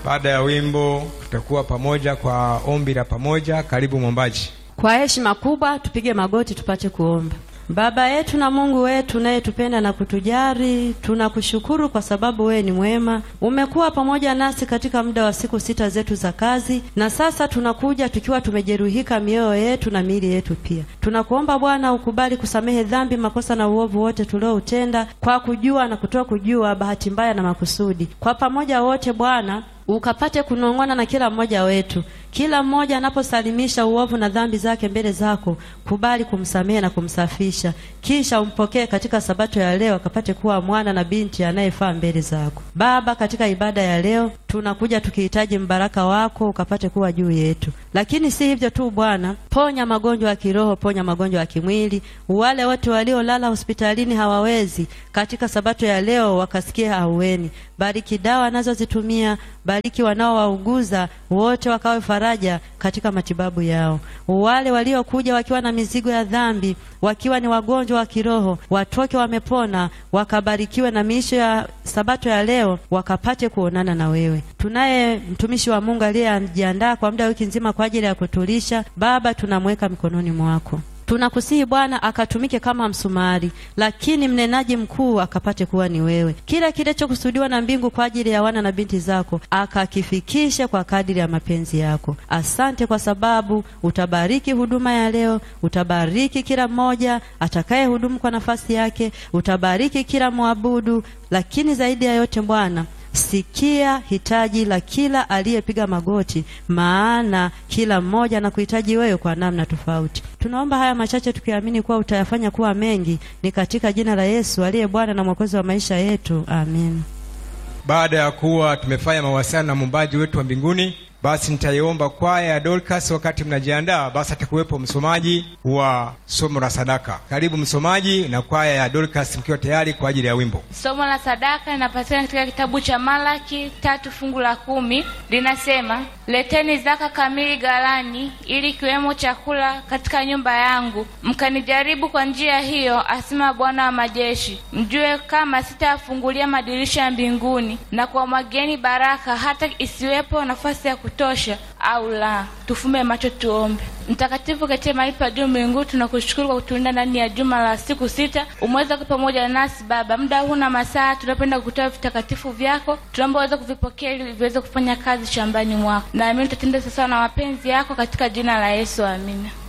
Baada ya wimbo tutakuwa pamoja kwa ombi la pamoja. Karibu mwombaji. Kwa heshima kubwa tupige magoti tupate kuomba. Baba yetu na Mungu wetu unayetupenda na kutujali, tunakushukuru kwa sababu wewe ni mwema. Umekuwa pamoja nasi katika muda wa siku sita zetu za kazi, na sasa tunakuja tukiwa tumejeruhika mioyo yetu na miili yetu pia. Tunakuomba Bwana ukubali kusamehe dhambi, makosa na uovu wote tulioutenda kwa kujua na kutoa kujua, bahati mbaya na makusudi. Kwa pamoja wote Bwana ukapate kunong'ona na kila mmoja wetu. Kila mmoja anaposalimisha uovu na dhambi zake mbele zako, kubali kumsamehe na kumsafisha, kisha umpokee katika sabato ya leo, akapate kuwa mwana na binti anayefaa mbele zako. Baba, katika ibada ya leo tunakuja tukihitaji mbaraka wako ukapate kuwa juu yetu, lakini si hivyo tu Bwana, ponya magonjwa ya kiroho, ponya magonjwa ya kimwili. Wale wote waliolala hospitalini hawawezi, katika sabato ya leo wakasikia ahueni. Bariki dawa anazozitumia, bariki wanaowauguza wote, wakawe faraja katika matibabu yao. Wale waliokuja wakiwa na mizigo ya dhambi, wakiwa ni wagonjwa wa kiroho, watoke wamepona, wakabarikiwe na miisho ya sabato ya leo, wakapate kuonana na wewe. Tunaye mtumishi wa Mungu aliyejiandaa kwa muda wiki nzima kwa ajili ya kutulisha. Baba, tunamweka mikononi mwako. Tunakusihi Bwana akatumike kama msumari, lakini mnenaji mkuu akapate kuwa ni wewe. Kila kilichokusudiwa na mbingu kwa ajili ya wana na binti zako akakifikishe kwa kadiri ya mapenzi yako. Asante kwa sababu utabariki huduma ya leo, utabariki kila mmoja atakaye hudumu kwa nafasi yake, utabariki kila mwabudu, lakini zaidi ya yote Bwana sikia hitaji la kila aliyepiga magoti, maana kila mmoja anakuhitaji wewe kwa namna tofauti. Tunaomba haya machache tukiamini kuwa utayafanya kuwa mengi, ni katika jina la Yesu aliye Bwana na Mwokozi wa maisha yetu, amen. Baada ya kuwa tumefanya mawasiliano na muumbaji wetu wa mbinguni, basi nitaiomba kwaya ya Dorcas. Wakati mnajiandaa, basi atakuwepo msomaji wa somo la sadaka. Karibu msomaji na kwaya ya Dorcas, mkiwa tayari kwa ajili ya wimbo. Somo la sadaka linapatikana katika kitabu cha Malaki tatu fungu la kumi linasema, leteni zaka kamili ghalani, ili kiwemo chakula katika nyumba yangu, mkanijaribu kwa njia hiyo, asema Bwana wa majeshi, mjue kama sitayafungulia madirisha ya mbinguni na kuwamwagieni baraka, hata isiwepo nafasi ya kutosha au la. Tufumbe macho tuombe. Mtakatifu katika mahali pa juu mbinguni, tunakushukuru kwa kutulinda ndani ya juma la siku sita. Umeweza kuwa pamoja nasi Baba, muda huu na masaa tunapenda kutoa vitakatifu vyako, tunaomba uweze kuvipokea ili viweze kufanya kazi shambani mwako, naamini tutatenda sawasawa na mapenzi yako, katika jina la Yesu, amina.